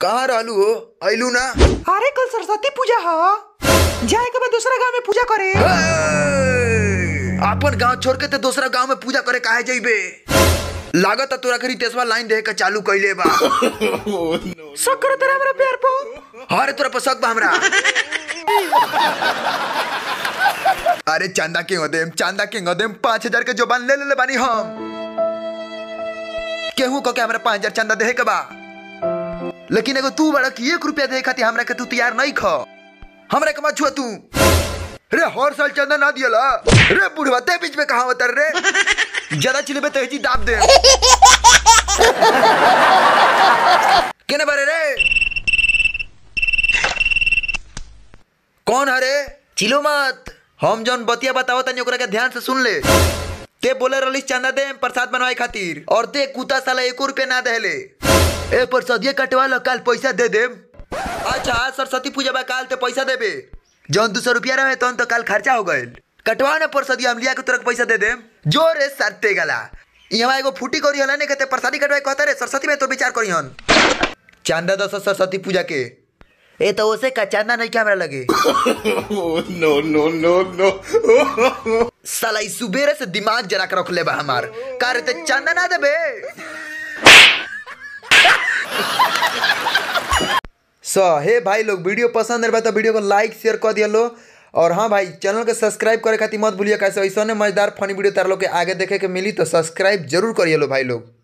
कहाँ रहलू हो अइलू ना अरे कल सरस्वती पूजा ह जाए के बाद दूसरा गांव में पूजा करे हे! अपन गांव छोड़ के ते दूसरा गांव में पूजा करे काहे जइबे लागत तोरा के रितेशवा लाइन दे के चालू कइले बा शक्कर तेरा हमरा प्यार पो अरे तोरा पर शक बा हमरा अरे चांदा के देम चांदा के देम पाँच हजार के जोबान ले ले बानी हम केहू कह के हमरा पाँच हजार चांदा देहे के बा लेकिन एगो तू बड़ा कि एक रुपया दे खातिर हमरा के तू तैयार नहीं ख हमरा के मत छुआ तू रे हर साल चंदा ना दियला रे बुढ़वा ते बीच में कहा उतर रे ज्यादा चिल्बे तो जी दाब दे केने बारे रे कौन हरे चिलो मत हम जौन बतिया बताओ तनी ओकरा के ध्यान से सुन ले ते बोले रलिस चंदा दे प्रसाद बनवाए खातिर और ते कुत्ता साला एको रुपया ना देले ए प्रसादिया कटवा लो काल पैसा दे देम अच्छा आज सरस्वती पूजा बा काल ते पैसा देबे जौन दो सौ रुपया रहे तौन तो काल खर्चा हो गइल कटवा ना प्रसादिया हम लिया के तुरंत पैसा दे देम जो रे सरते गला यहाँ एगो फूटी करी हला ने कहते प्रसादी कटवाए कहता रे सरस्वती में तो विचार करी हन चांदा दस सरस्वती पूजा के ए तो ओसे का चांदा नहीं क्या हमरा लगे no, no, no, no. साला ई सुबेरे से दिमाग जरा के रख ले बा हमार का रे ते चांदा ना देबे सो हे भाई लोग वीडियो पसंद रहे तो वीडियो को लाइक शेयर कर दिया लो और हाँ भाई चैनल के सब्सक्राइब करे खातिर मत भूलिए कैसे ऐसा मजेदार फनी वीडियो तार लोग के आगे देखे के मिली तो सब्सक्राइब जरूर करिए लो भाई लोग